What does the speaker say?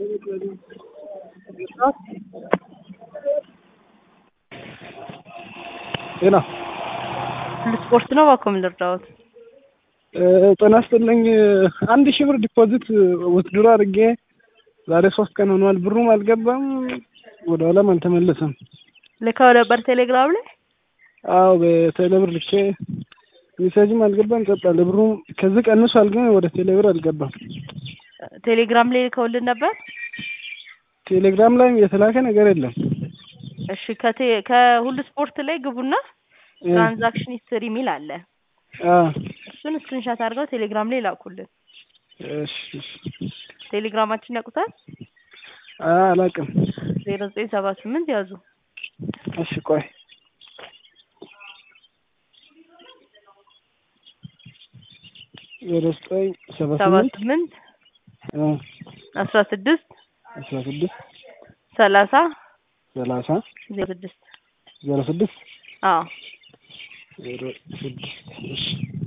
ጤና ስፖርት ነው እባክዎ ምን ልርዳዎት? ጤና ይስጥልኝ አንድ ሺህ ብር ዲፖዚት ውትድሮ አድርጌ ዛሬ ሶስት ቀን ሆኗል። ብሩም አልገባም ወደ ኋላም አልተመለሰም። ልከው ነበር ቴሌግራም ላይ? አዎ በቴሌብር ልኬ ሜሴጅም አልገባም ጸጥ አለ። ብሩም ከዚህ ቀንሷል ግን ወደ ቴሌብር አልገባም። ቴሌግራም ላይ ልከውልን ነበር? ቴሌግራም ላይም የተላከ ነገር የለም። እሺ ከቴ ከሁሉ ስፖርት ላይ ግቡና ትራንዛክሽን ሂስትሪ የሚል አለ። አዎ እሱን ስክሪንሻት አድርገው ቴሌግራም ላይ ላኩልን። እሺ እሺ። ቴሌግራማችን ያውቁታል? አይ አላውቅም። ዜሮ ዘጠኝ ሰባ ስምንት ያዙ። እሺ ቆይ ዜሮ ዘጠኝ ሰባ ሰባ ስምንት ስምንት አ አስራ ስድስት አስራ ስድስት ሰላሳ ሰላሳ ዜሮ ስድስት ዜሮ ስድስት አዎ ዜሮ ስድስት እሺ